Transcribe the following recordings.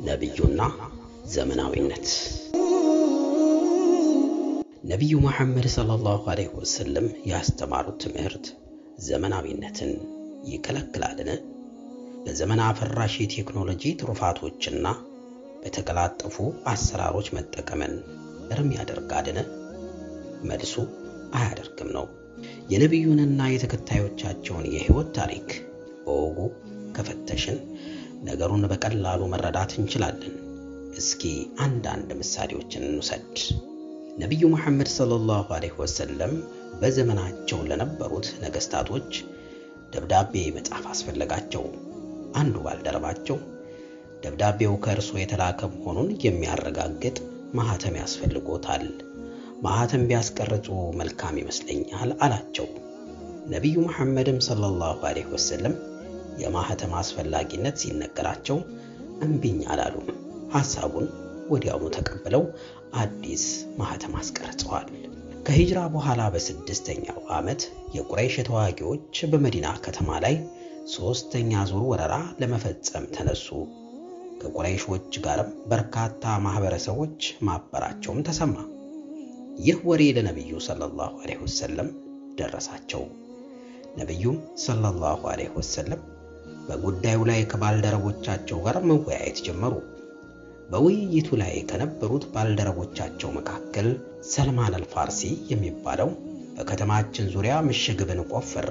ነቢዩና ዘመናዊነት ነቢዩ መሐመድ ሰለላሁ ዐለይሂ ወሰለም ያስተማሩት ትምህርት ዘመናዊነትን ይከለክላልን? በዘመን አፈራሽ የቴክኖሎጂ ትሩፋቶችና በተቀላጠፉ አሰራሮች መጠቀምን እርም ያደርጋልን? መልሱ አያደርግም ነው። የነቢዩንና የተከታዮቻቸውን የሕይወት ታሪክ በወጉ ከፈተሽን ነገሩን በቀላሉ መረዳት እንችላለን። እስኪ አንዳንድ ምሳሌዎችን እንውሰድ። ነቢዩ መሐመድ ሰለላሁ ዐለይሂ ወሰለም በዘመናቸው ለነበሩት ነገሥታቶች ደብዳቤ መጻፍ አስፈለጋቸው። አንዱ ባልደረባቸው ደብዳቤው ከእርሶ የተላከ መሆኑን የሚያረጋግጥ ማኅተም ያስፈልጎታል፣ ማኅተም ቢያስቀርጹ መልካም ይመስለኛል አላቸው። ነቢዩ መሐመድም ሰለላሁ ዐለይሂ ወሰለም የማኅተም አስፈላጊነት ሲነገራቸው እምቢኝ አላሉም። ሐሳቡን ወዲያውኑ ተቀብለው አዲስ ማኅተም አስቀርጸዋል። ከሂጅራ በኋላ በስድስተኛው ዓመት የቁረይሽ ተዋጊዎች በመዲና ከተማ ላይ ሦስተኛ ዙር ወረራ ለመፈጸም ተነሱ። ከቁረይሾች ጋርም በርካታ ማኅበረሰቦች ማበራቸውም ተሰማ። ይህ ወሬ ለነቢዩ ሰለላሁ ዐለይሂ ወሰለም ደረሳቸው። ነቢዩም ሰለላሁ ዐለይሂ ወሰለም በጉዳዩ ላይ ከባልደረቦቻቸው ጋር መወያየት ጀመሩ። በውይይቱ ላይ ከነበሩት ባልደረቦቻቸው መካከል ሰልማን አልፋርሲ የሚባለው በከተማችን ዙሪያ ምሽግ ብንቆፍር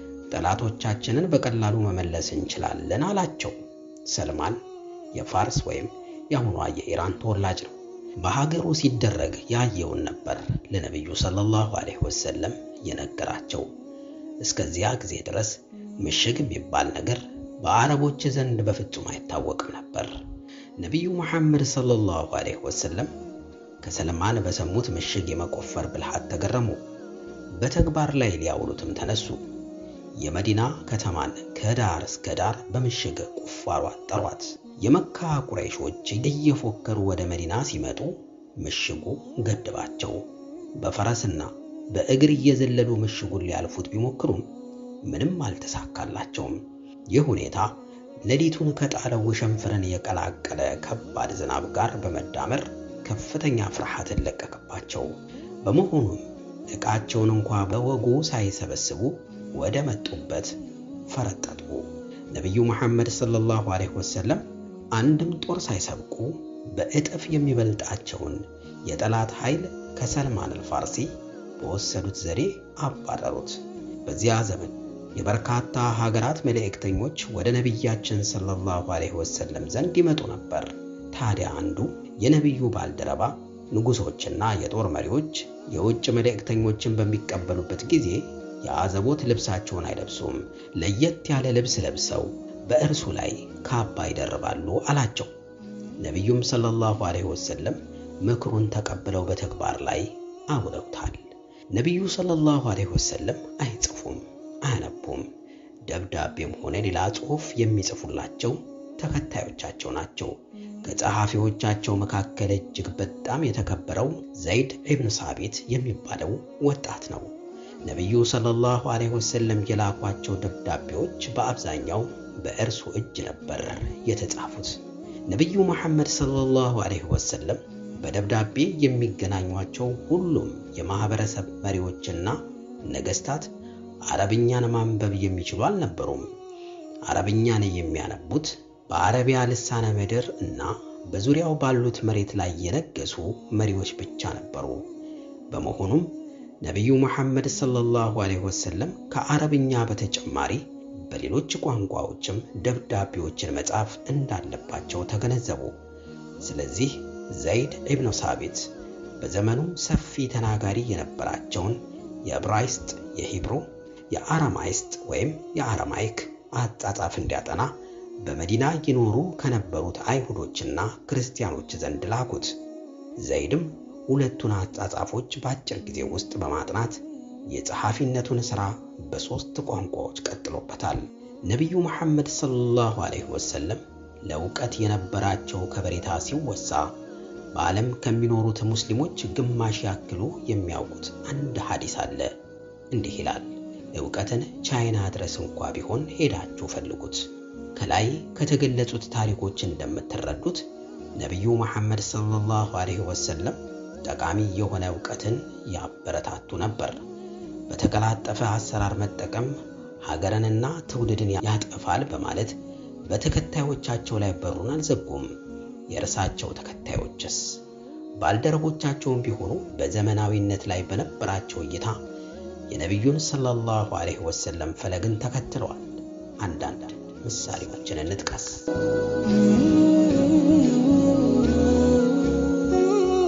ጠላቶቻችንን በቀላሉ መመለስ እንችላለን አላቸው። ሰልማን የፋርስ ወይም የአሁኗ የኢራን ተወላጅ ነው። በሀገሩ ሲደረግ ያየውን ነበር ለነቢዩ ሰለላሁ ዐለይሂ ወሰለም የነገራቸው። እስከዚያ ጊዜ ድረስ ምሽግ የሚባል ነገር በአረቦች ዘንድ በፍጹም አይታወቅም ነበር። ነቢዩ መሐመድ ሰለላሁ ዐለይሂ ወሰለም ከሰልማን በሰሙት ምሽግ የመቆፈር ብልሃት ተገረሙ። በተግባር ላይ ሊያውሉትም ተነሱ። የመዲና ከተማን ከዳር እስከ ዳር በምሽግ ቁፋሮ አጠሯት። የመካ ቁረይሾች እየፎከሩ ወደ መዲና ሲመጡ ምሽጉ ገድባቸው። በፈረስና በእግር እየዘለሉ ምሽጉን ሊያልፉት ቢሞክሩም ምንም አልተሳካላቸውም። ይህ ሁኔታ ሌሊቱን ከጣለው ውሽንፍርን የቀላቀለ ከባድ ዝናብ ጋር በመዳመር ከፍተኛ ፍርሃትን ለቀቀባቸው። በመሆኑም ዕቃቸውን እንኳ በወጉ ሳይሰበስቡ ወደ መጡበት ፈረጠጡ። ነቢዩ መሐመድ ሰለላሁ ዐለይሂ ወሰለም አንድም ጦር ሳይሰብቁ በእጥፍ የሚበልጣቸውን የጠላት ኃይል ከሰልማን አልፋርሲ በወሰዱት ዘዴ አባረሩት። በዚያ ዘመን የበርካታ ሀገራት መልእክተኞች ወደ ነቢያችን ሰለላሁ ዐለይሂ ወሰለም ዘንድ ይመጡ ነበር። ታዲያ አንዱ የነቢዩ ባልደረባ ንጉሶችና የጦር መሪዎች የውጭ መልእክተኞችን በሚቀበሉበት ጊዜ የአዘቦት ልብሳቸውን አይለብሱም፣ ለየት ያለ ልብስ ለብሰው በእርሱ ላይ ካባ ይደርባሉ አላቸው። ነቢዩም ሰለላሁ ዐለይሂ ወሰለም ምክሩን ተቀብለው በተግባር ላይ አውለውታል። ነቢዩ ሰለላሁ ዐለይሂ ወሰለም አይጽፉም፣ አያነቡም። ደብዳቤም ሆነ ሌላ ጽሑፍ የሚጽፉላቸው ተከታዮቻቸው ናቸው። ከጸሐፊዎቻቸው መካከል እጅግ በጣም የተከበረው ዘይድ ኢብን ሳቢት የሚባለው ወጣት ነው። ነቢዩ ሰለላሁ ዐለይሂ ወሰለም የላኳቸው ደብዳቤዎች በአብዛኛው በእርሱ እጅ ነበር የተጻፉት። ነቢዩ መሐመድ ሰለላሁ ዐለይሂ ወሰለም በደብዳቤ የሚገናኟቸው ሁሉም የማኅበረሰብ መሪዎችና ነገሥታት አረብኛን ማንበብ የሚችሉ አልነበሩም። አረብኛን የሚያነቡት በአረቢያ ልሳነ ምድር እና በዙሪያው ባሉት መሬት ላይ የነገሱ መሪዎች ብቻ ነበሩ። በመሆኑም ነቢዩ መሐመድ ሰለላሁ ዐለይሂ ወሰለም ከአረብኛ በተጨማሪ በሌሎች ቋንቋዎችም ደብዳቤዎችን መጻፍ እንዳለባቸው ተገነዘቡ። ስለዚህ ዘይድ ኢብኑ ሳቢት በዘመኑ ሰፊ ተናጋሪ የነበራቸውን የዕብራይስጥ፣ የሂብሩ፣ የአረማይስጥ ወይም የአረማይክ አጻጻፍ እንዲያጠና በመዲና ይኖሩ ከነበሩት አይሁዶችና ክርስቲያኖች ዘንድ ላኩት። ዘይድም ሁለቱን አጻጻፎች በአጭር ጊዜ ውስጥ በማጥናት የጸሐፊነቱን ሥራ በሦስት ቋንቋዎች ቀጥሎበታል። ነቢዩ መሐመድ ሰለላሁ ዐለይሂ ወሰለም ለእውቀት የነበራቸው ከበሬታ ሲወሳ በዓለም ከሚኖሩት ሙስሊሞች ግማሽ ያክሉ የሚያውቁት አንድ ሐዲስ አለ። እንዲህ ይላል፣ ዕውቀትን ቻይና ድረስ እንኳ ቢሆን ሄዳችሁ ፈልጉት። ከላይ ከተገለጹት ታሪኮች እንደምትረዱት ነቢዩ መሐመድ ሰለላሁ ዐለይሂ ወሰለም ጠቃሚ የሆነ እውቀትን ያበረታቱ ነበር። በተቀላጠፈ አሰራር መጠቀም ሀገርንና ትውልድን ያጠፋል በማለት በተከታዮቻቸው ላይ በሩን አልዘጉም። የእርሳቸው ተከታዮችስ ባልደረቦቻቸውም ቢሆኑ በዘመናዊነት ላይ በነበራቸው እይታ የነቢዩን ሰለላሁ ዐለይሂ ወሰለም ፈለግን ተከትለዋል። አንዳንድ ምሳሌዎችን እንጥቀስ።